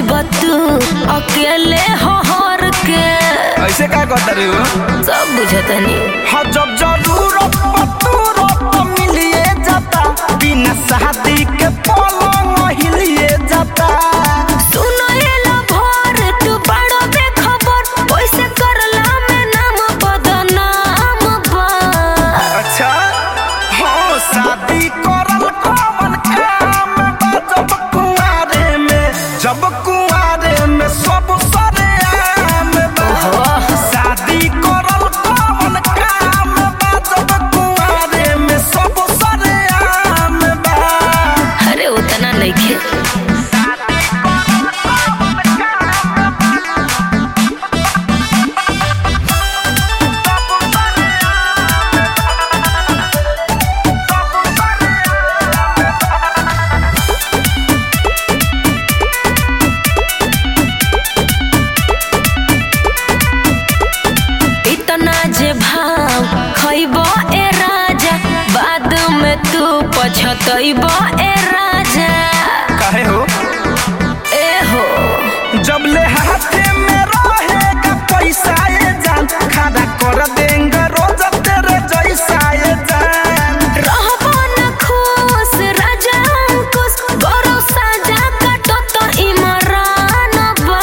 जइब तू अकेले हर के ऐसे का कहता रे हो सब बुझतनी हाँ जब जरूरत पतूरत मिलिए जाता बिना शादी के पलंग हिलिए जाता सुनो एला भोर तू बड़ो बेखबर ओइसे करला में नाम बदनाम बा अच्छा हाँ शादी करल कौन काम बा जब कुआरे में जब कुआरे में सब सरे आम बा शादी करल कौन काम बा जब कुआरे में सब सरे आम बा अरे उतना नइखे इतना जे भाव खइब ए राजा बाद में तू पछतइब ए राजा काहे हो ए हो जब ले हाथे में रहेगा पैसा ये जान खड़ा कर देंगे रोज तेरे जैसा ये जान रहबो न खुश राजा अंकुश गौरव साजा काटो तो इमरान बा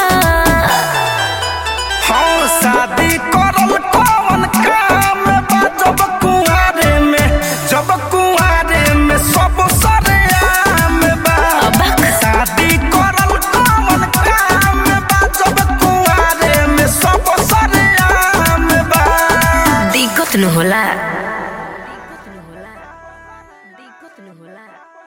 हाँ शादी करल कौन काम बा जब कुआरे में जब कुआरे में सब सरे आम बा अबक शादी करल कौन काम बा जब कुआरे में सब सरे आम बा दिक्कत न होला दिक्कत न होला दिक्कत न होला